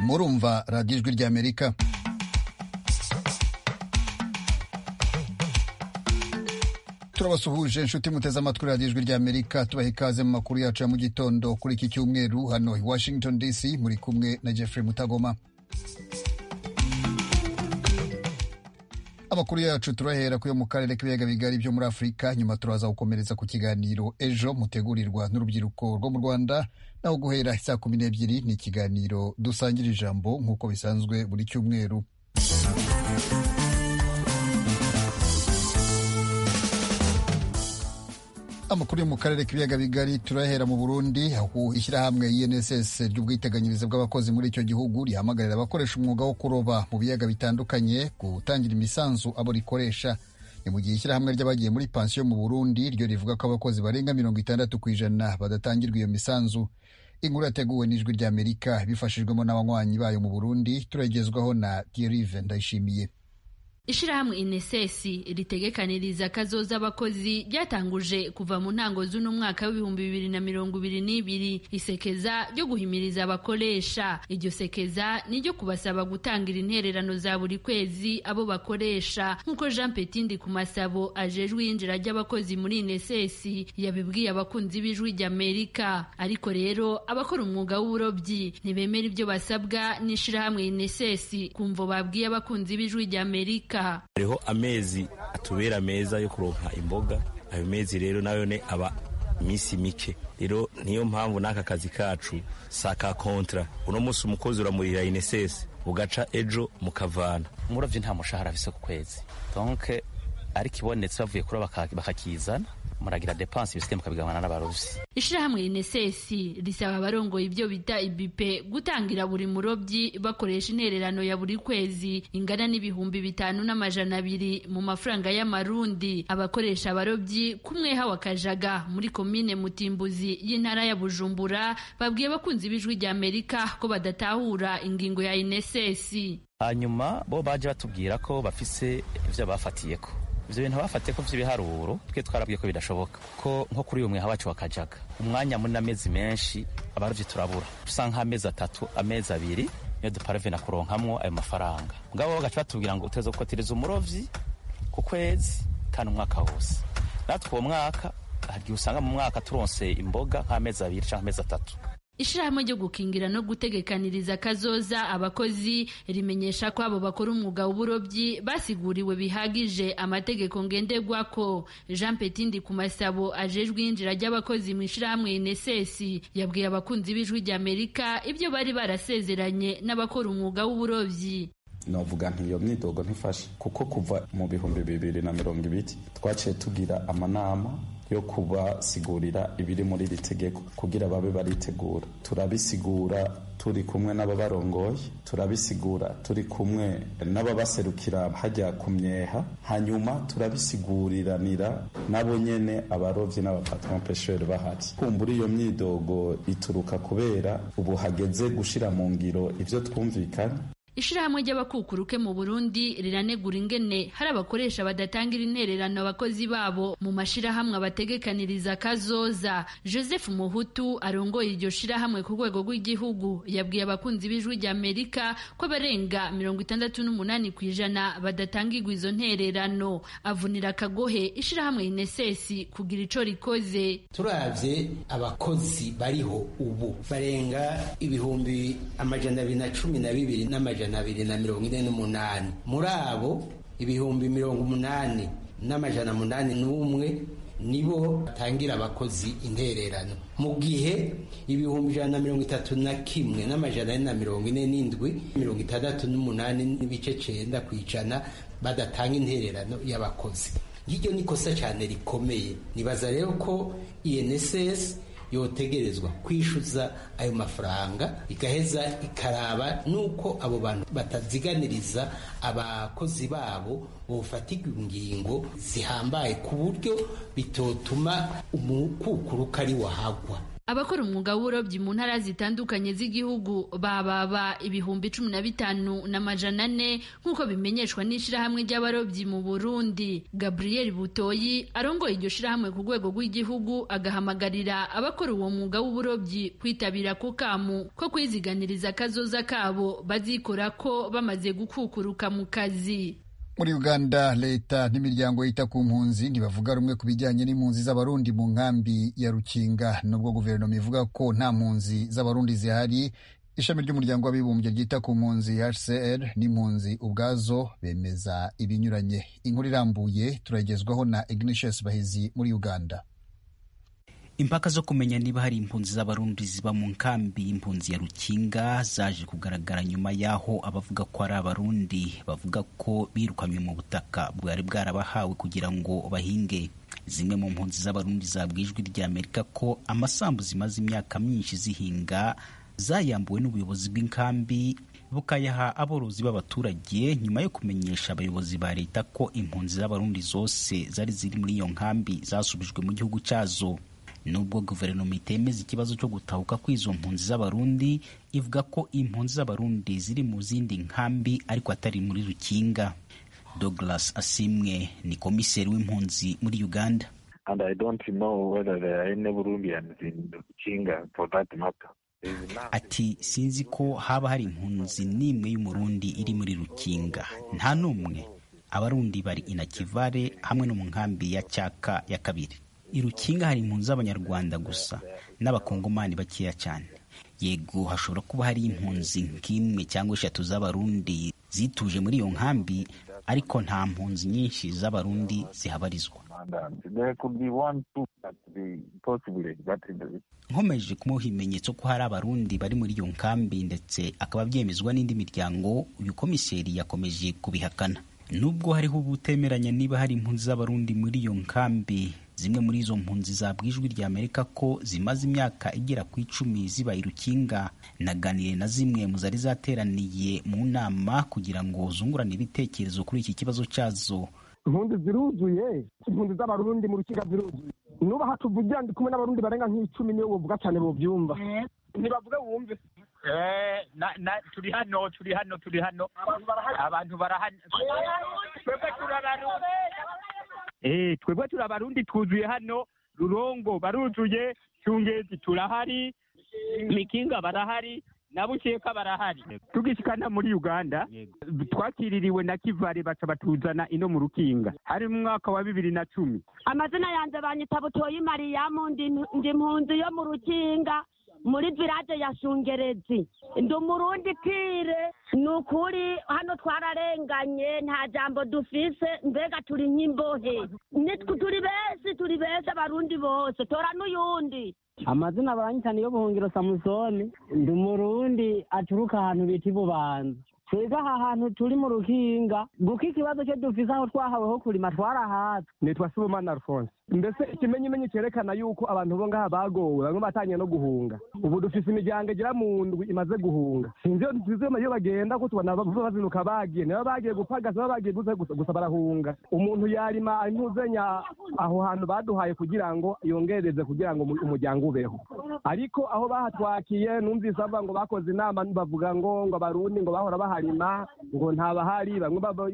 murumva radiyo ijwi ry'amerika turabasuhuje inshuti muteze amatwi radiyo ijwi ry'amerika tubaha ikaze mu makuru yacu ya mu gitondo kuri iki cyumweru hano i washington dc muri kumwe na jeffrey mutagoma amakuru yacu turahera kuyo mu karere k'ibiyaga bigari byo muri afurika nyuma turaza gukomereza ku kiganiro ejo mutegurirwa n'urubyiruko rwo mu rwanda naho guhera saa kumi n'ebyiri ni ikiganiro dusangira ijambo nk'uko bisanzwe buri cyumweru amakuru yo mu karere k'ibiyaga bigari turahera mu burundi aho ishyirahamwe inss ry'ubwiteganyirize bw'abakozi muri icyo gihugu rihamagarira abakoresha umwuga wo kuroba mu biyaga bitandukanye gutangira imisanzu abo rikoresha ni mu gihe ishyirahamwe ry'abagiye muri pansiyo mu burundi ryo rivuga ko abakozi barenga mirongo itandatu ku ijana badatangirwa iyo misanzu inkuru yateguwe n'ijwi ry'amerika bifashijwemo n'abanywanyi bayo mu burundi turagezwaho na derive ndayishimiye ishirahamwe inesesi ritegekaniriza kazoza abakozi ryatanguje kuva mu ntango z'uno mwaka w'ibihumbi bibiri na mirongo ibiri n'ibiri isekeza ryo guhimiriza abakoresha iryo sekeza ni ryo kubasaba gutangira intererano za buri kwezi abo bakoresha nk'uko jean petindi ku masabo ajejwe iyinjira ry'abakozi muri inesesi yabibwiye abakunzi b'ijwi ry'amerika ariko rero abakora umwuga w'uburobyi ntibemera ibyo basabwa n'ishirahamwe inesesi kumvo babwiye abakunzi b'ijwi ry'amerika hariho amezi atubera meza yo kuronka imboga ayo mezi rero nayo ne aba iminsi mike rero niyo mpamvu n'aka kazi kacu sa ka kontra uno munsi umukozi uramurira inesesi ugaca ejo mukavana umurobyi nta mushahara afise ku kwezi donke ariko ibonetse bavuye kuroba bakakizana muragira depanse ibisigaye mukabigabana n'abarobyi ishirahamwe inesesi risaba abarongoye ibyo bita ibipe gutangira buri murobyi bakoresha intererano ya buri kwezi ingana n'ibihumbi bitanu n'amajana abiri mu mafaranga y'amarundi abakoresha abarobyi kumweha wa kajaga muri komine mutimbuzi y'intara ya bujumbura babwiye abakunzi b'ijwi ry'amerika ko badatahura ingingo ya inesesi hanyuma bo baje batubwira ko bafise ivyo bafatiyeko ibyo bintu bafatiye ko by'ibiharuro twe twarabwiye ko bidashoboka ko nko kuri uyu mweha wacu wakajaga umwanya munini amezi menshi abarobyi turabura usanga amezi atatu amezi abiri niyo duparave na kuronkamwo ayo mafaranga ngabo bagaca batubwira ngo uteze gukotiriza umurovyi ku kwezi kandi umwaka wose natwe uwo mwaka hari igihe usanga mu mwaka turonse imboga nk'amezi abiri cyangwa amezi atatu ishirahamwe ryo gukingira no gutegekaniriza kazoza abakozi rimenyesha ko abo bakora umwuga w'uburobyi basiguriwe bihagije amategeko ngenderwako jean petindi ku masabo ajejwe iyinjira ry'abakozi mu ishirahamwe inesesi yabwiye abakunzi b'ijwi ry'amerika ibyo bari barasezeranye n'abakora umwuga w'uburobyi novuga nti iyo myidogo ntifashe kuko kuva mu bihumbi bibiri na mirongo ibiri twaciye tugira amanama yo kubasigurira ibiri muri iri tegeko kugira babe baritegura turabisigura turi kumwe n'ababarongoye turabisigura turi kumwe n'ababaserukira hajya ku myeha hanyuma turabisiguriranira nabo nyene abarovyi n'abapatromopesheri bahari kumbura iyo myidogo ituruka kubera ubu hageze gushira mu ngiro ivyo twumvikanye ishirahamwe ry'abakukuruke mu burundi riranegura ingene hari abakoresha badatangira intererano abakozi babo mu mashirahamwe abategekaniriza kazoza joseph muhutu arongoye iryo shirahamwe ku rwego rw'igihugu yabwiye abakunzi b'ijwi ry'amerika ko abarenga mirongo itandatu n'umunani ku ijana badatangirwa izo ntererano avunira akagohe ishirahamwe inesesi kugira ico rikoze turavye abakozi bariho ubu barenga ibihumbi amajana abiri na cumi na bibiri n'amajana amajana abiri na mirongo ine n'umunani muri abo ibihumbi mirongo umunani n'amajana umunani n'umwe nibo batangira abakozi intererano mu gihe ibihumbi ijana na mirongo itatu na kimwe n'amajana ane na mirongo ine n'indwi mirongo itandatu n'umunani n'ibice cenda ku ijana badatanga intererano y'abakozi iryo ni kosa cyane rikomeye nibaza rero ko inss yotegerezwa kwishyuza ayo mafaranga igaheza ikaraba n'uko abo bantu bataziganiriza abakozi babo bofatirwa ingingo zihambaye ku buryo bitotuma umukukuruka ari wahagwa abakora umwuga w'uburobyi mu ntara zitandukanye z'igihugu bababa ibihumbi cumi na bitanu na majana ane nk'uko bimenyeshwa n'ishyirahamwe ry'abarobyi mu burundi gabriel butoyi arongoye iryo shyirahamwe ku rwego rw'igihugu agahamagarira abakora uwo mwuga w'uburobyi kwitabira ku kamu ko kwiziganiriza akazoza kabo bazikora ko bamaze gukukuruka mu kazi muri uganda leta n'imiryango yita ku mpunzi ntibavuga rumwe ku bijyanye n'impunzi z'abarundi mu nkambi ya rukinga nubwo guverinoma ivuga ko nta mpunzi z'abarundi zihari ishami ry'umuryango w'abibumbye ryita ku mpunzi hcr n'impunzi ubwazo bemeza ibinyuranye inkuru irambuye turagezwaho na ignatius bahizi muri uganda impaka zo kumenya niba hari impunzi z'abarundi ziba mu nkambi impunzi ya rukinga zaje kugaragara nyuma y'aho abavuga ko ari abarundi bavuga ko birukanywe mu butaka bwari bwarabahawe kugira ngo bahinge zimwe mu mpunzi z'abarundi zabwiye ijwi rya amerika ko amasambu zimaze imyaka myinshi zihinga zayambuwe n'ubuyobozi bw'inkambi bukayaha aborozi b'abaturage nyuma yo kumenyesha abayobozi ba leta ko impunzi z'abarundi zose zari ziri muri iyo nkambi zasubijwe mu gihugu cyazo nubwo guverinoma itemeza ikibazo cyo gutahuka kw'izo mpunzi z'abarundi ivuga ko impunzi z'abarundi ziri mu zindi nkambi ariko atari muri rukinga douglas asimwe ni komiseri w'impunzi muri uganda and i don't know whether there are any burundians in rukinga for that matter ati sinzi ko haba hari impunzi n'imwe y'umurundi iri muri rukinga nta n'umwe abarundi bari inakivare hamwe no mu nkambi ya cyaka ya kabiri irukinga hari impunzi z'abanyarwanda gusa n'abakongomani bakeya cyane yego hashobora kuba hari impunzi nk'imwe cyangwa eshatu z'abarundi zituje muri iyo nkambi ariko nta mpunzi nyinshi z'abarundi zihabarizwa nkomeje kumuha ibimenyetso ko hari abarundi bari muri iyo nkambi ndetse akaba byemezwa n'indi miryango uyu komiseri yakomeje kubihakana nubwo hariho ubutemeranya niba hari impunzi z'abarundi muri iyo nkambi zimwe muri izo mpunzi zabwiye ijwi rya amerika ko zimaze imyaka igera ku icumi ziba irukinga naganire na zimwe mu zari zateraniye mu nama kugira ngo zungurane ibitekerezo kuri iki kibazo cyazo impunzi ziruzuye impunzi z'abarundi mu rukiga ziruzuye nuba hatuvugira ndi kumwe n'abarundi barenga nk'icumi niyo buvuga cyane bubyumva ntibavuge wumve turi hano turi hano turi hano abantu barahano twebwe turabarundi twebwe turi abarundi twuzuye hano rurongo baruzuye cyungezi turahari mikinga barahari na bukeka barahari tugishikana muri uganda twakiririwe na kivare baca batuzana ino mu rukinga hari mu mwaka wa bibiri na cumi amazina yanjye banyita butoyi mariyamu ndi mpunzi yo mu rukinga muri village ya shungerezi ndi umurundi kire ni ukuri hano twararenganye nta jambo dufise mbega turi nk'imbohe nitwe turi benshi turi benshi abarundi bose tora n'uyundi amazina baranyitana iyo buhungiro samusoni ndi umurundi aturuka ahantu bita ibubanza twebwe aha hantu turi mu rukinga guko ikibazo cyo dufise aho twahaweho kurima twarahatse nitwa sibomana alphonse mbese ikimenyimenyi cyerekana yuko abantu bo ngaha bagowe bamwe batanye no guhunga ubu dufise imiryango igera mu ndwi imaze guhunga sinzi iyo bagenda ko tubona bazinuka bagiye niba bagiye gupagasa baba bagiye gusa barahunga umuntu yarima impuzenya aho hantu baduhaye kugira ngo yongereze kugira ngo umuryango ubeho ariko aho bahatwakiye numvise bavuga ngo bakoze inama bavuga ngo ngo abarundi ngo bahora baharima ngo ntabahari bamwe bava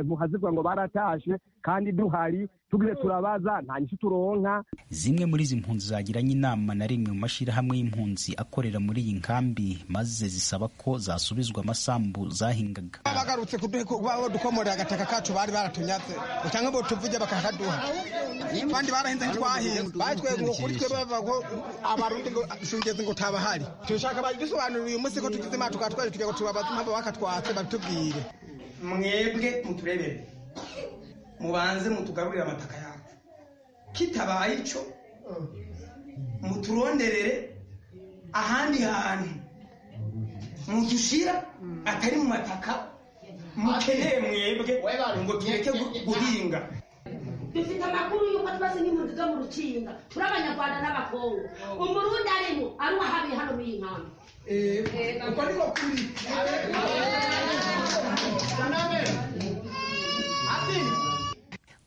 muhazivuga ngo baratashe kandi duhari tugize turabaza nta nyinshi turonka zimwe muri izi mpunzi zagiranye inama na rimwe mu mashyirahamwe y'impunzi akorera muri iyi nkambi maze zisaba ko zasubizwa amasambu zahingaga bagarutse kudukomorera agataka kacu bari baratunyatse cyangwa ngo tuvuge bakakaduha abandi barahinze ntitwahinga batweguwe kuri twe bava ngo abarundi ngo shungeze ngo tabahari turashaka badusobanurira uyu munsi ko tugize imana tukatwaje kugira ngo tubabaze impamvu bakatwatse babitubwire mwebwe muturebere mubanze mutugarurire amataka yacu kitabaye icyo muturonderere ahandi hantu mudushira atari mu mataka mukeneye mwebwe ngo tureke guhinga dufite amakuru y'uko tubaze n'impunzi zo mu rukinga turi abanyarwanda n'abakongo umurundi arimo ari uwahabiye hano muri iyi nkambi uko niko kuri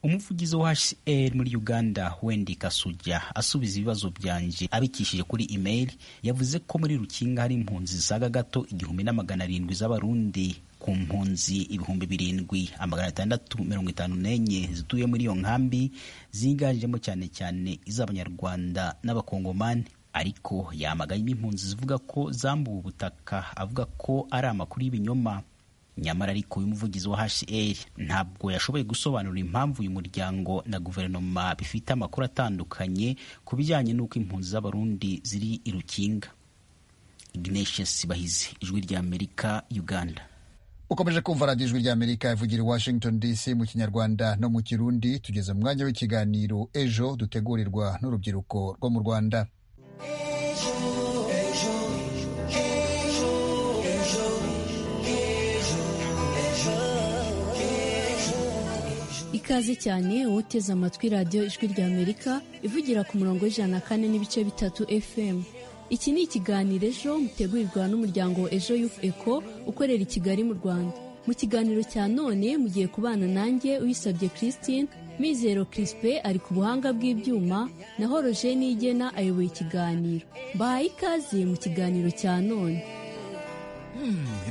umuvugizi wa hcr muri uganda wendi kasuja asubiza ibibazo byanjye abikishije kuri imeri yavuze ko muri rukinga hari impunzi zisaga gato igihumbi n'amagana arindwi z'abarundi ku mpunzi ibihumbi birindwi amagana atandatu mirongo itanu n'enye zituye muri iyo nkambi ziganjemo cyane cyane iz'abanyarwanda n'abakongomani ariko yamaganye impunzi zivuga ko zambuwe ubutaka avuga ko ari amakuru y'ibinyoma nyamara ariko uyu muvugizi wa hcr ntabwo yashoboye gusobanura impamvu uyu muryango na guverinoma bifite amakuru atandukanye ku bijyanye n'uko impunzi z'abarundi ziri i rukinga ignatius bahizi ijwi rya amerika uganda ukomeje kumva radiyo ijwi rya amerika ivugira i washington dc mu kinyarwanda no mu kirundi tugeze mu mwanya w'ikiganiro ejo dutegurirwa n'urubyiruko rwo mu rwanda ikaze cyane woteze amatwi radiyo ijwi rya amerika ivugira ku murongo w'ijana na kane n'ibice bitatu fm iki ni ikiganiro ejo mutegurirwa n'umuryango wa ejo yufu eko ukorera i kigali mu rwanda mu kiganiro cya none mugiye kubana nanjye uyisabye christine mizero crispe ari ku buhanga bw'ibyuma naho roje nigena ayoboye ikiganiro mbahaye ikaze mu kiganiro cya none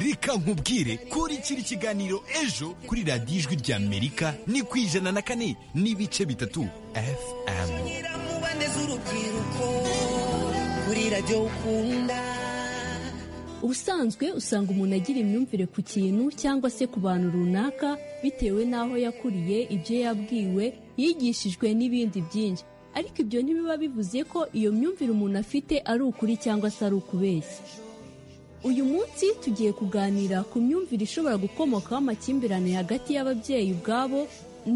reka nkubwire kuri kiri kiganiro ejo kuri radiyo ijwi rya amerika ni ku ijana na kane n'ibice bitatu fm ubusanzwe usanga umuntu agira imyumvire ku kintu cyangwa se ku bantu runaka bitewe n'aho yakuriye ibyo yabwiwe yigishijwe n'ibindi byinshi ariko ibyo ntibiba bivuze ko iyo myumvire umuntu afite ari ukuri cyangwa se ari ukubeshya uyu munsi tugiye kuganira ku myumvire ishobora gukomokaho amakimbirane hagati y'ababyeyi ubwabo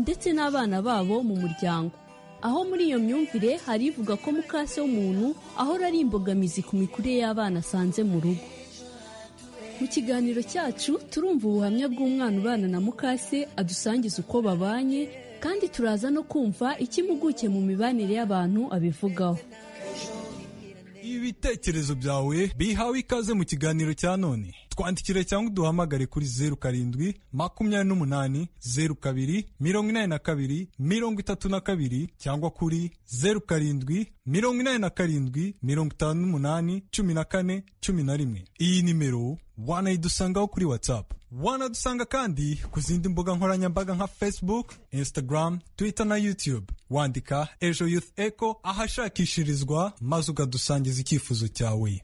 ndetse n'abana babo mu muryango aho muri iyo myumvire hari ivuga ko mukase w'umuntu ahora ari imbogamizi ku mikurire y'abana asanze mu rugo mu kiganiro cyacu turumva ubuhamya bw'umwana ubana na mukase adusangiza uko babanye kandi turaza no kumva icyo impuguke mu mibanire y'abantu abivugaho ibitekerezo byawe bihawe ikaze mu kiganiro cya none twandikire cyangwa uduhamagare kuri zeru karindwi makumyabiri n'umunani zeru kabiri mirongo inani na kabiri mirongo itatu na kabiri cyangwa kuri zeru karindwi mirongo inani na karindwi mirongo itanu n'umunani cumi na kane cumi na rimwe iyi nimero wanayidusangaho kuri watsapu wanadusanga kandi ku zindi mbuga nkoranyambaga nka facebook instagram twitter na youtube wandika ejo youth echo ahashakishirizwa maze ukadusangiza icyifuzo cyawe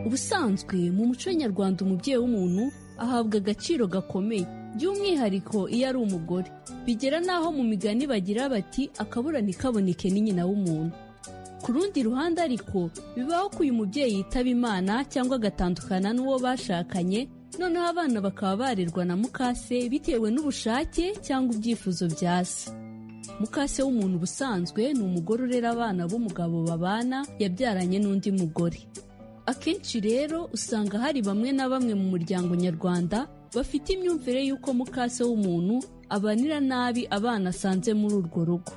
ubusanzwe mu muco nyarwanda umubyeyi w'umuntu ahabwa agaciro gakomeye by'umwihariko iyo ari umugore bigera n'aho mu migani bagira bati akabura ntikaboneke ni nyina w'umuntu ku rundi ruhande ariko bibaho ko uyu mubyeyi yitaba imana cyangwa agatandukana n'uwo bashakanye noneho abana bakaba barerwa na mukase bitewe n'ubushake cyangwa ibyifuzo bya se mukase w'umuntu ubusanzwe ni umugore urera abana b'umugabo babana yabyaranye n'undi mugore akenshi rero usanga hari bamwe na bamwe mu muryango nyarwanda bafite imyumvire y'uko mukase w'umuntu abanira nabi abana asanze muri urwo rugo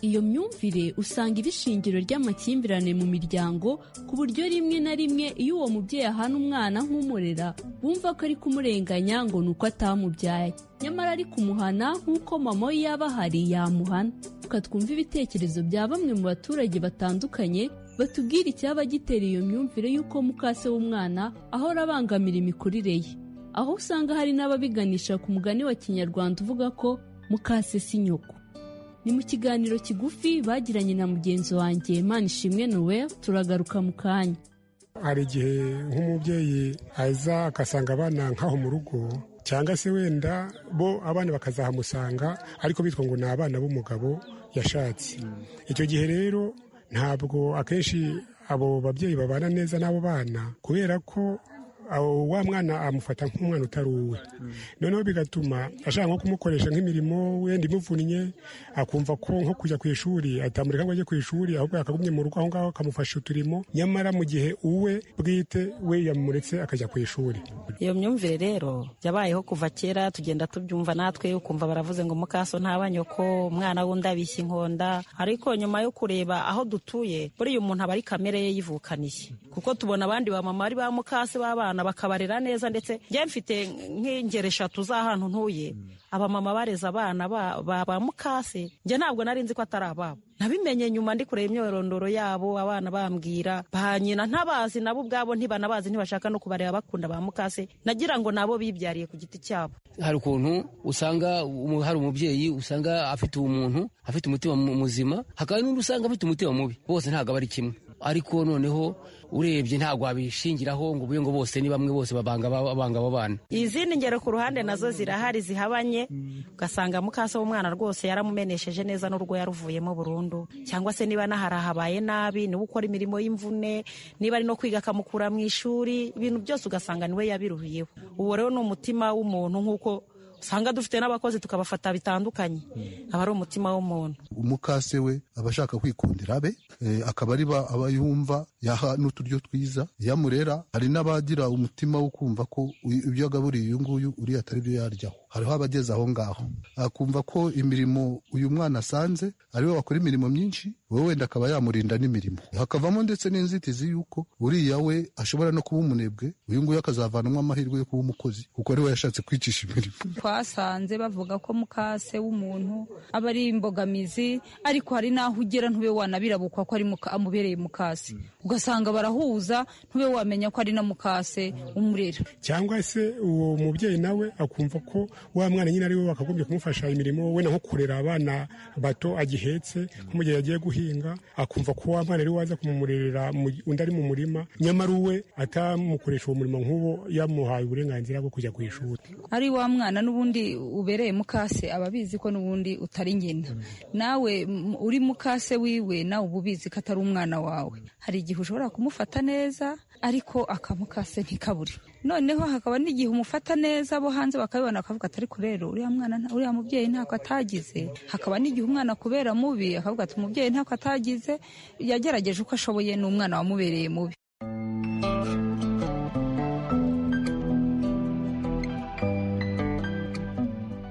iyo myumvire usanga iba ishingiro ry'amakimbirane mu miryango ku buryo rimwe na rimwe iyo uwo mubyeyi ahana umwana nk'umurera bumva ko ari kumurenganya ngo ni uko atamubyaye nyamara ari kumuhana nk'uko mama we yaba ahari yamuhana reka twumve ibitekerezo bya bamwe mu baturage batandukanye batubwira icyaba gitera iyo myumvire y'uko mukase w'umwana ahora abangamira imikurire ye aho usanga hari n'ababiganisha ku mugani wa kinyarwanda uvuga ko mukase si nyoko ni mu kiganiro kigufi bagiranye na mugenzi wanjye manishimwe nowe turagaruka mu kanya hari igihe nk'umubyeyi aza agasanga abana nk'aho mu rugo cyangwa se wenda bo abana bakazahamusanga ariko bitwa ngo ni abana b'umugabo yashatse icyo gihe rero ntabwo akenshi abo babyeyi babana neza n'abo bana kubera ko wa mwana amufata nk'umwana utari uwe noneho bigatuma ashaka nko kumukoresha nk'imirimo wenda imuvunnye akumva ko nko kujya ku ishuri atamureka ngo ajye ku ishuri ahubwo yakagumye mu rugo aho ngaho akamufasha uturimo nyamara mu gihe uwe bwite we yamuretse akajya ku ishuri iyo myumvire rero yabayeho kuva kera tugenda tubyumva natwe ukumva baravuze ngo mukaso ntaba nyoko umwana wundi abishya inkonda ariko nyuma yo kureba aho dutuye buriya umuntu aba ari kamere ye yivukaniye kuko tubona abandi bamama ari ba mukase b'abana abana bakabarera neza ndetse njye mfite nk'ingero eshatu z'ahantu ntuye abamama bareza abana ba- ba ba mukase njye ntabwo nari nzi ko atari ababo nabimenye nyuma ndi kureba imyorondoro yabo abana bambwira ba nyina ntabazi nabo ubwabo ntibanabazi ntibashaka no kubareba bakunda ba mukase nagira ngo nabo bibyariye ku giti cyabo hari ukuntu usanga umu- hari umubyeyi usanga afite umuntu afite umutima mu- muzima hakaba n'undi usanga afite umutima mubi bose ntabwo aba ari kimwe ariko noneho urebye ntabwo wabishingiraho ngo ubuye ngo bose ni bamwe bose babanga aba- babanga abo bana izindi ngero ku ruhande nazo zirahari zihabanye ugasanga mukase w'umwana rwose yaramumenesheje neza n'urwo yaruvuyemo burundu cyangwa se niba nahari ahabaye nabi niba ukora imirimo y'imvune niba ari no kwiga akamukura mu ishuri ibintu byose ugasanga niwe yabiruhiyeho uwo rero ni umutima w'umuntu nk'uko usanga dufite n'abakozi tukabafata bitandukanye aba ari umutima w'umuntu umukase we aba ashaka kwikundira abe eh, akaba ari ba- aba yumva yaha n'uturyo twiza iyo amurera hari n'abagira umutima wo kumva ko uyu- ibyo yagaburiye uyu nguyu uriya atari byo yaryaho hariho abageze aho ngaho akumva ko imirimo uyu mwana asanze ariwe wakora imirimo myinshi wowe wenda akaba yamurinda n'imirimo hakavamo ndetse n'inzitizi y'uko uriya we ashobora no kuba umunebwe uyu nguyu akazavanamo amahirwe yo kuba umukozi kuko ari we yashatse kwicisha imirimo twasanze bavuga ko mukase w'umuntu aba ari imbogamizi ariko hari n'aho ugera ntube wanabirabukwa ko ari muka- amubereye mukase ugasanga barahuza ntube wamenya ko ari na mukase umurera cyangwa se uwo mubyeyi nawe akumva ko wa mwana nyine ari we wakagombye kumufasha imirimo wenda nko kurera abana bato agihetse nko mu gihe yagiye guhinga akumva ko wa mwana ari we waza kumumurerera mu- undi ari mu murima nyamara uwe atamukoresha uwo murimo nk'uwo yamuhaye uburenganzira bwo kujya ku ishuri ari wa mwana n'ubundi ubereye mukase aba abizi ko n'ubundi utari ngena nawe m- uri mukase wiwe nawe uba ubizi ko atari umwana wawe hari igihe ushobora kumufata neza ariko akamukase ntikabure noneho hakaba n'igihe umufata neza abo hanze bakabibona bakavuga ati ariko rero uriya mwana nta- uriya mubyeyi ntako atagize hakaba n'igihe umwana kubera mubi akavuga ati umubyeyi ntako atagize yagerageje uko ashoboye n'umwana wamubereye mubi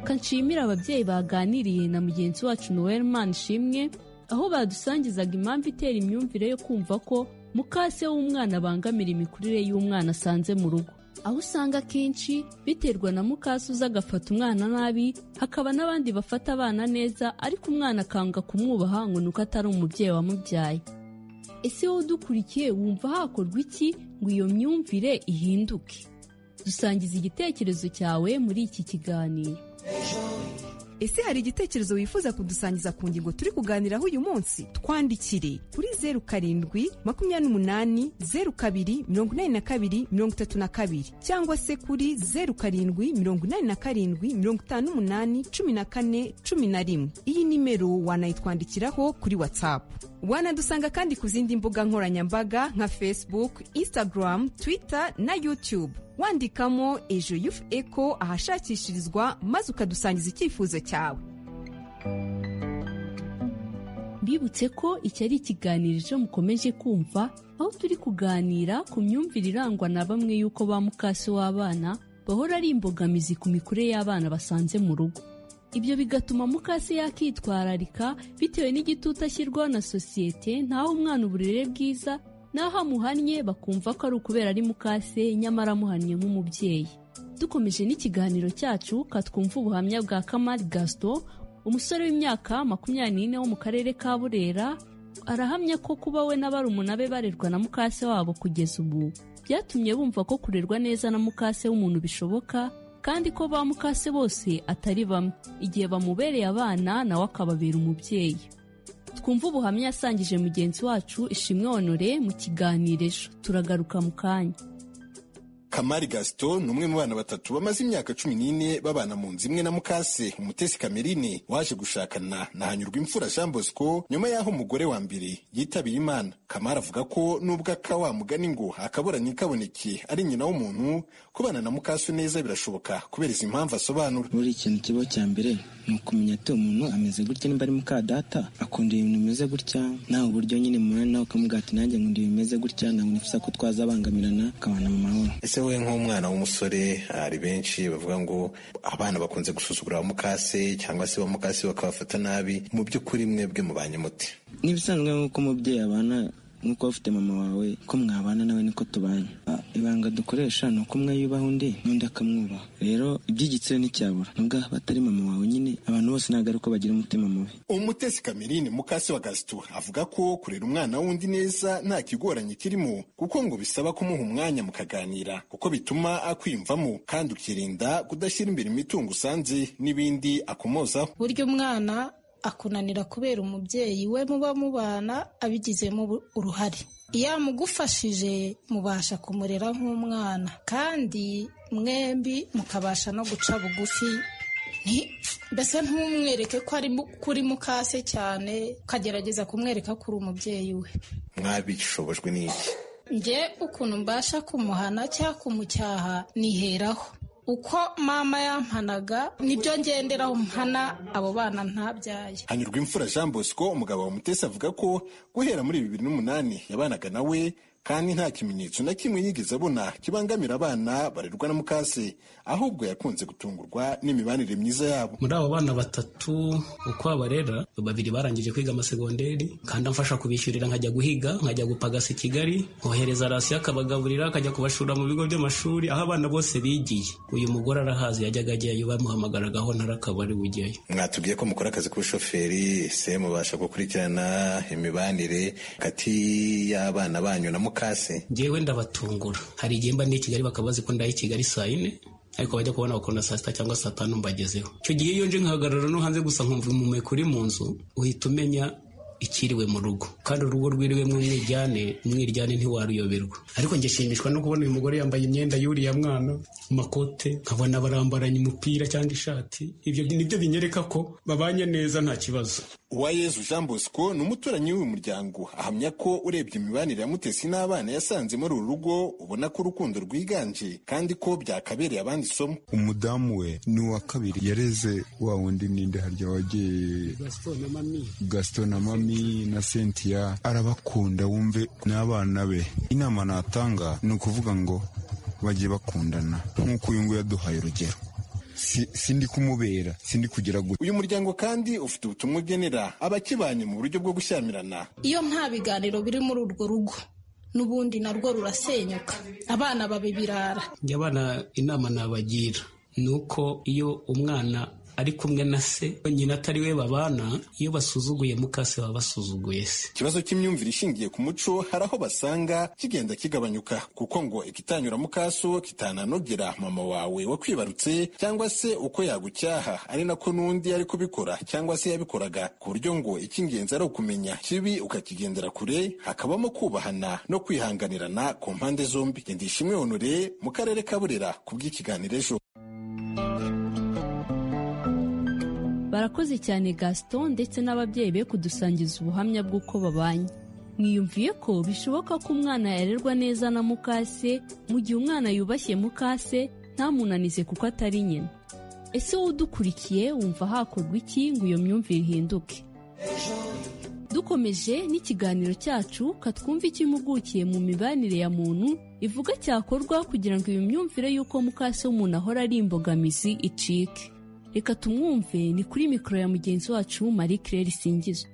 Reka nshimire ababyeyi baganiriye na mugenzi wacu Noel Manishimwe aho badusangizaga impamvu itera imyumvire yo kumva ko mukase w'umwana abangamira imikurire y'umwana asanze mu rugo aho usanga akenshi biterwa na mukase uza agafata umwana nabi hakaba n'abandi bafata abana neza ariko umwana akanga kumwubaha ngo ni uko atari umubyeyi wamubyaye ese wowe udukurikiye wumva hakorwa iki ngo iyo myumvire ihinduke dusangiza igitekerezo cyawe muri iki kiganiro ese hari igitekerezo wifuza kudusangiza ku ngingo turi kuganiraho uyu munsi twandikire kuri zeru karindwi makumyabiri n'umunani zeru kabiri mirongo inani na kabiri mirongo itatu na kabiri cyangwa se kuri zeru karindwi mirongo inani na karindwi mirongo itanu n'umunani cumi na kane cumi na rimwe iyi nimero wanayitwandikiraho kuri watsapu wanadusanga kandi ku zindi mbuga nkoranyambaga nka facebook instagram twitter na youtube wandikamo ejo yufu eko ahashakishirizwa maze ukadusangiza icyifuzo cyawe mbibutse ko iki ari ikiganiro ejo mukomeje kumva aho turi kuganira ku myumvire irangwa na bamwe y'uko ba mukasi w'abana bahora ari imbogamizi ku mikurire y'abana basanze mu rugo ibyo bigatuma mukasi yakitwararika bitewe n'igitutu ashyirwaho na sosiyete ntaho umwana uburere bwiza n'aho amuhannye bakumva ko ari ukubera ari mukase nyamara amuhannye nk'umubyeyi dukomeje n'ikiganiro cyacu katwumva ubuhamya bwa kamari gasito umusore w'imyaka makumyabiri n'ine wo mu karere ka burera arahamya ko kuba we na barumuna be barerwa na mukase wabo kugeza ubu byatumye bumva ko kurerwa neza na mukase w'umuntu bishoboka kandi ko ba mukase bose atari bamwe igihe bamubereye abana nawe akababera umubyeyi twumve ubuhamya yasangije mugenzi wacu ishimwe honore mu kiganiro ejo turagaruka mu kanya kamari gaston ni umwe mu bana batatu bamaze imyaka cumi n'ine babana mu nzu imwe na mukase umutesi kamerine waje gushakana na hanyurwa imfura jean bosco nyuma y'aho umugore wa mbere yitabira imana kamari avuga ko nubwo aka wa mugani ngo akaburanye kaboneke ari nyina w'umuntu kubana na mukase neza birashoboka kubera izi mpamvu asobanura buri kintu kiba cya mbere ni ukumenya ati uwo muntu ameze gutya niba ari muka data akunda ibintu bimeze gutya nawe uburyo nyine mubona nawe ukamugira ati nanjye nkunda ibintu bimeze gutya ntabwo nifuza ko twazabangamirana akabana mu mahoro ese wowe nk'umwana w'umusore hari benshi bavuga ngo abana bakunze gusuzugura abamukase cyangwa se abamukase bakabafata nabi mu by'ukuri mwebwe mubanye mute n'ibisanzwe nk'uko umubyeyi abana nk'uko ufite mama wawe ko mwabana nawe niko tubanye Ah, ibanga dukoresha ni uko umwe yubaha undi n'undi akamwubaha rero iby'igitsina nticyabura nubwo batari mama wawe nyine abantu bose ntabwo ari uko bagira umutima mubi umutesi kamerine mukase wa gasito avuga ko kurera umwana wundi neza nta kigoranye kirimo kuko ngo bisaba kumuha umwanya mukaganira kuko bituma akwiyumvamo kandi ukirinda kudashyira imbere imitungo usanze n'ibindi akomozaho burya umwana akunanira kubera umubyeyi we muba mubana abigizemo ubu- uruhare iyo amugufashije mubasha kumurera nk'umwana kandi mwembi mukabasha no guca bugufi Nti- mbese ntumwereke ko ari mu- kuri mukase cyane ukagerageza kumwereka ko uri umubyeyi we mwabishobojwe n'iki nge ukuntu mbasha kumuhana cyangwa kumucyaha niheraho uko mama yampanaga nibyo ngenderaho mpana abo bana ntabyaye hanyurwa imfura jean bosco umugabo wa mutesi avuga ko guhera muri bibiri n'umunani yabanaga nawe kandi nta kimenyetso na kimwe yigeze abona kibangamira abana barerwa na mukase ahubwo yakunze gutungurwa n'imibanire myiza yabo muri abo bana batatu uko abarera babiri barangije kwiga amasegonderi kandi amfasha kubishyurira nkajya guhiga nkajya gupagasa i kigali nkohereza rasiyo akabagaburira akajya kubashura mu bigo by'amashuri aho abana bose bigiye uyu mugore arahazi yajyaga ajyayo bamuhamagaragaho ntarakaba ari bujyayo mwatubwiye ko mukora akazi k'ubushoferi se mubasha gukurikirana imibanire hagati y'abana banyu na mukase ngewe ndabatungura hari igihe mba ndi i kigali bakaba bazi ko ndaye i kigali saa yine ariko bajya kubona bakabona saa sita cyangwa saa tanu mbagezeho icyo gihe iyo nje nkahagarara no hanze gusa nkumva umumeko uri mu nzu uhita umenya ikiriwe mu rugo kandi urugo rwiriwe mwimwiryane umwiryane ntiwaruyoberwa ariko njye nshimishwa no kubona uyu mugore yambaye imyenda y'uriya mwana amakote nkabona barambaranye umupira cyangwa ishati ibyo nibyo binyereka ko babanye neza nta kibazo uwayezu jean bosco ni umuturanyi w'uyu muryango ahamya ko urebye imibanire ya mutesi n'abana yasanze muri uru rugo ubona ko urukundo rwiganje kandi ko byakabereye abandi isomo umudamu we ni uwa kabiri yareze wa wundi ninde harya wagiye gaston na mami na cynthia arabakunda wumve n'abana be inama natanga ni ukuvuga ngo bajye bakundana nk'uko uyu nguyu yaduhaye urugero Si- sindi kumubera sindi kugira gutya uyu muryango kandi ufite ubutumwa ugenera abakibanye mu buryo bwo gushyamirana iyo nta biganiro biri muri urwo rugo n'ubundi narwo rurasenyuka abana baba ibirara njye abana inama nabagira ni uko iyo umwana ari kumwe na se nyina atari we babana iyo basuzuguye mukase baba basuzuguye se ikibazo cy'imyumvire ishingiye ku muco hari aho basanga kigenda kigabanyuka kuko ngo ikitanyura mu kaso kitananogera mama wawe wakwibarutse cyangwa se uko yagucyaha ari nako n'undi yari kubikora cyangwa se yabikoraga ku buryo ngo icy'ingenzi ari ukumenya kibi ukakigendera kure hakabamo kubahana no kwihanganirana ku mpande zombi ndishimwe honore mu karere ka burera ku bw'ikiganiro ejo barakoze cyane gaston ndetse n'ababyeyi be kudusangiza ubuhamya bw'uko babanye mwiyumviye ko bishoboka ko umwana yarerwa neza na mukase mu gihe umwana yubashye mukase ntamunanize kuko atari nyina ese wowe udukurikiye wumva hakorwa iki ngo iyo myumvire ihinduke dukomeje n'ikiganiro cyacu katwumva icyo impugukiye mu mibanire ya muntu ivuga cyakorwa kugira ngo iyo myumvire y'uko mukase w'umuntu ahora ari imbogamizi icike reka tumwumve ni kuri mikoro ya mugenzi wacu marie claire singizo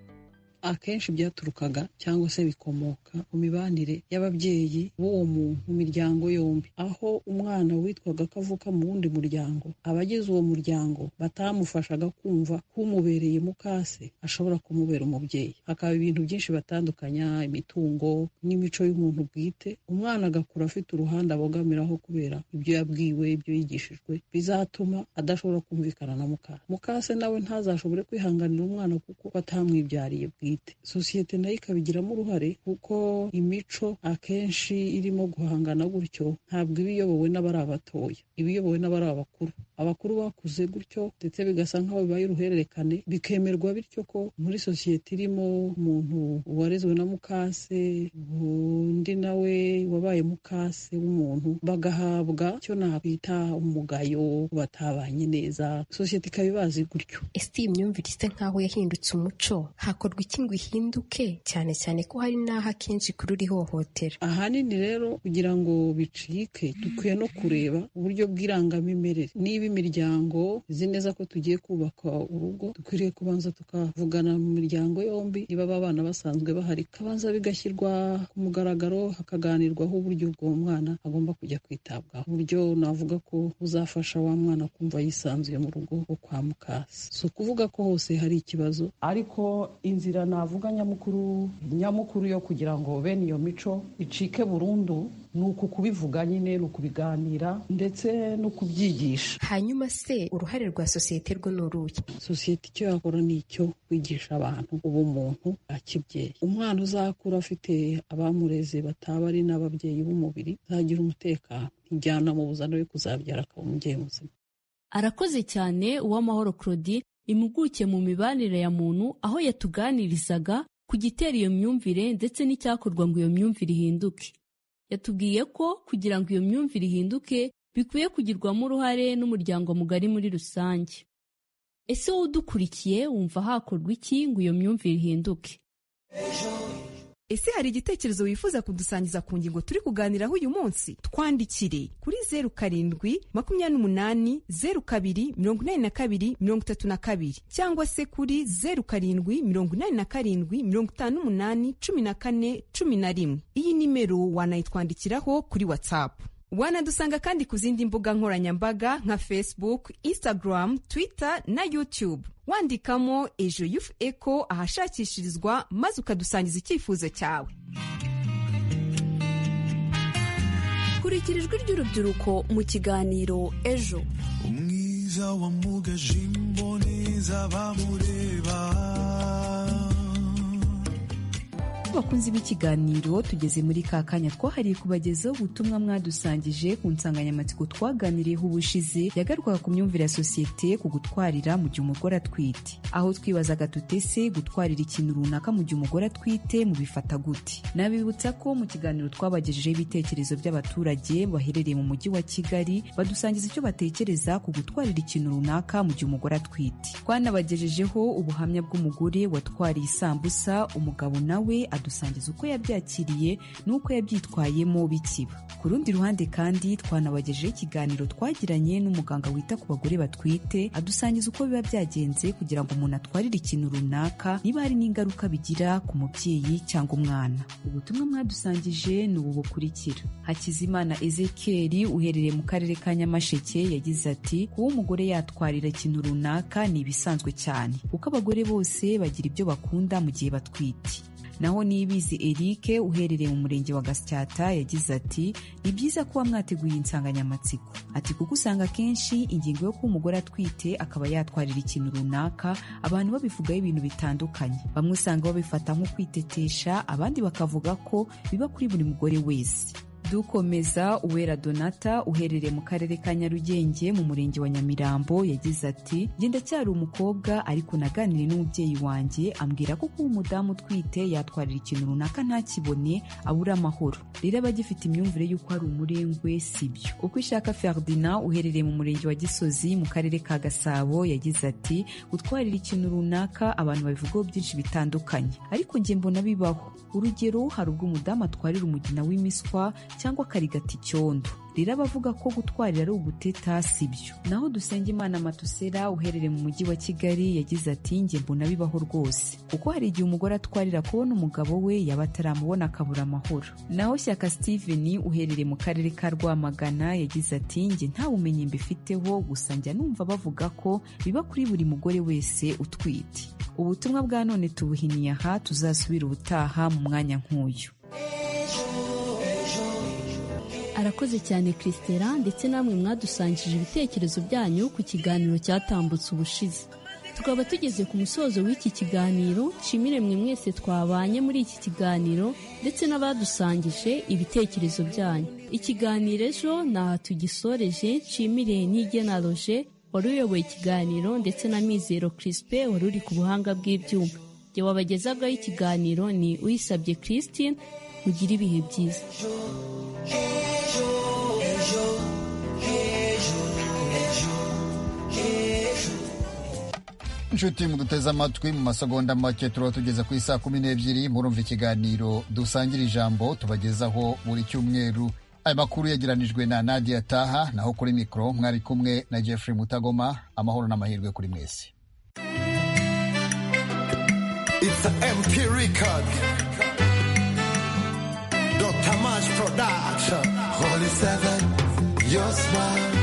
akenshi byaturukaga cyangwa se bikomoka ku mibanire y'ababyeyi b'uwo muntu mu miryango yombi aho umwana witwaga ko avuka mu wundi muryango abagize uwo muryango batamufashaga kumva ko umubereye mukase ashobora kumubera umubyeyi hakaba ibintu byinshi batandukanya imitungo n'imico y'umuntu bwite umwana agakura afite uruhande abogamiraho kubera ibyo yabwiwe ibyo yigishijwe bizatuma adashobora kumvikana na mukase mukase nawe ntazashobore kwihanganira umwana kuko atamwibyariye bwite sosiyete nayo ikabigiramo uruhare kuko imico akenshi irimo guhangana gutyo ntabwo iba iyobowe n'abari abatoya iba iyobowe n'abari abakuru abakuru bakuze gutyo ndetse bigasa nk'aho bibaye uruhererekane bikemerwa bityo ko muri sosiyete irimo umuntu warezwe na mukase undi nawe wabaye mukase w'umuntu bagahabwa icyo nakwita umugayo batabanye neza sosiyete ikaba ibazi gutyo ese iyi myumvire isa nk'aho yahindutse umuco hakorwa iki ngo ihinduke cyane cyane ko hari n'aho akenshi ikurura ihohotera ahanini rero kugira ngo bicike dukwiye no kureba uburyo bw'irangamimerere niba imiryango izi neza ko tugiye kubaka urugo dukwiriye kubanza tukavugana mu miryango yombi niba aba bana basanzwe bahari kabanza bigashyirwa ku mugaragaro hakaganirwaho uburyo bw'uwo mwana agomba kujya kwitabwaho uburyo navuga ko buzafasha wa mwana kumva yisanzuye mu rugo rwo kwa mukasi si ukuvuga ko hose hari ikibazo ariko inzira navuga nyamukuru nyamukuru yo kugira ngo bene iyo mico icike burundu ni uku kubivuga nyine ni ukubiganira ndetse no kubyigisha hanyuma se uruhare rwa sosiyete rwo ni uruhe sosiyete icyo yakora ni icyo kwigisha abantu ubumuntu bwa kibyeyi umwana uzakura afite abamureze bataba ari n'ababyeyi b'umubiri azagira umutekano ntijyana mu buzana we kuzabyara akaba umubyeyi muzima arakoze cyane uwamahoro claudine impuguke mu mibanire ya muntu aho yatuganirizaga ku gitera iyo myumvire ndetse n'icyakorwa ngo iyo myumvire ihinduke yatubwiye ko kugira ngo iyo myumvire ihinduke bikwiye kugirwamo uruhare n'umuryango mugari muri rusange ese wowe udukurikiye wumva hakorwa iki ngo iyo myumvire ihinduke ese hari igitekerezo wifuza kudusangiza ku ngingo turi kuganiraho uyu munsi twandikire kuri zeru karindwi makumyabiri n'umunani zeru kabiri mirongo inani na kabiri mirongo itatu na kabiri cyangwa se kuri zeru karindwi mirongo inani na karindwi mirongo itanu n'umunani cumi na kane cumi na rimwe iyi nimero wanayitwandikiraho kuri watsapu wanadusanga kandi ku zindi mbuga nkoranyambaga nka facebook instagram twitter na youtube wandikamo ejo yufu eko ahashakishirizwa maze ukadusangiza icyifuzo cyawe kurikira ijwi ry'urubyiruko mu kiganiro ejo umwiza wa mugaje imboneza bamureba bakunzi b'ikiganiro tugeze muri ka kanya twahariye kubagezaho ubutumwa mwadusangije ku nsanganyamatsiko twaganiriyeho ubushize yagarukaga ku myumvire ya sosiyete ku gutwarira mu gihe umugore atwite aho twibazaga tutese gutwarira ikintu runaka mu gihe umugore atwite mubifata gute nabibutsa ko mu kiganiro twabagejejeho ibitekerezo by'abaturage baherereye mu mujyi wa kigali badusangiza icyo batekereza ku gutwarira ikintu runaka mu gihe umugore atwite twanabagejejeho ubuhamya bw'umugore watwariye isambusa umugabo nawe dusangiza uko yabyakiriye n'uko yabyitwayemo bikiba ku rundi ruhande kandi twanabagejeho ikiganiro twagiranye n'umuganga wita ku bagore batwite adusangiza uko biba byagenze kugira ngo umuntu atwarire ikintu runaka niba hari n'ingaruka bigira ku mubyeyi cyangwa umwana ubutumwa mwadusangije ni ubu bukurikira hakizimana ezekeri uherereye mu karere ka nyamasheke yagize ati kuba umugore yatwarira ikintu runaka ni ibisanzwe cyane kuko abagore bose bagira ibyo bakunda mu gihe batwite naho nibizi eric uherereye mu murenge wa gasyata yagize ati ni byiza kuba mwateguye insanganyamatsiko ati kuko usanga akenshi ingingo yo kuba umugore atwite akaba yatwarira ikintu runaka abantu babivugaho ibintu bitandukanye bamwe usanga babifata nko kwitetesha abandi bakavuga ko biba kuri buri mugore wese dukomeza uwera donata uherereye mu karere ka nyarugenge mu murenge wa nyamirambo yagize ati njye ndacyari umukobwa ariko naganire n'umubyeyi wanjye ambwira ko kuba umudamu utwite yatwarira ikintu runaka ntakibone abura amahoro rero aba agifite imyumvire y'uko ari umurengwe si byo uko ishaka ferdinand uherereye mu murenge wa gisozi mu karere ka gasabo yagize ati gutwarira ikintu runaka abantu babivugaho byinshi bitandukanye ariko njye mbona bibaho urugero hari ubwo umudamu atwarira umugina w'imiswa cyangwa akarigata icyondo rero abavuga ko gutwarira ari uguteta si byo naho Dusengimana matusera uherereye mu mujyi wa kigali yagize ati njye mbona bibaho rwose kuko hari igihe umugore atwarira kubona umugabo we yaba ataramubona akabura amahoro naho shyaka steven uherereye mu karere ka rwamagana yagize ati njye nta bumenyi mbifiteho gusa njya numva bavuga ko biba kuri buri mugore wese utwite ubutumwa bwa none tubuhiniye aha tuzasubira ubutaha mu mwanya nk'uyu arakoze cyane christela ndetse namwe mwadusangije ibitekerezo byanyu ku kiganiro cyatambutse ubushize tukaba tugeze ku musozo w'iki kiganiro nshimire mwe mwese twabanye muri iki kiganiro ndetse n'abadusangije ibitekerezo byanyu ikiganiro ejo ni aha tugisoreje nshimire n'igenaloje wari uyoboye ikiganiro ndetse na mizero kirispe wari uri ku buhanga bw'ibyuma jye wabagezagaho ikiganiro ni uyisabye christine mugire ibihe byiza inshuti muduteze amatwi mu masegonda make turaba tugeze ku isaa kumi n'ebyiri murumva ikiganiro dusangira ijambo tubagezaho buri cyumweru aya makuru yagiranijwe na nadia taha naho kuri mikoro mwari kumwe na jeffrey mutagoma amahoro n'amahirwe kuri mwese It's a MP record. Dr. March Production. Holy Seven, your smile.